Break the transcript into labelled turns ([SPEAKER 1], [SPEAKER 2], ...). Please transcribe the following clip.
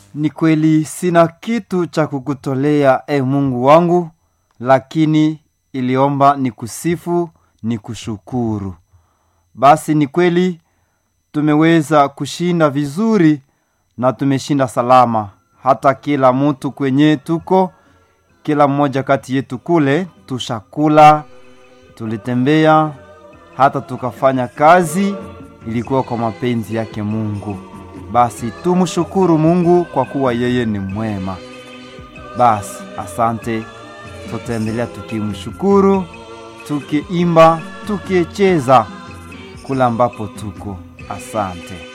[SPEAKER 1] Ni kweli sina kitu cha kukutolea e Mungu wangu, lakini iliomba ni kusifu ni kushukuru. Basi ni kweli tumeweza kushinda vizuri na tumeshinda salama, hata kila mtu kwenye tuko, kila mmoja kati yetu kule tushakula, tulitembea, hata tukafanya kazi, ilikuwa kwa mapenzi yake Mungu. Basi tumshukuru Mungu kwa kuwa yeye ni mwema. Basi asante, tutaendelea tukimshukuru, tukiimba, tukicheza kula ambapo tuko. Asante.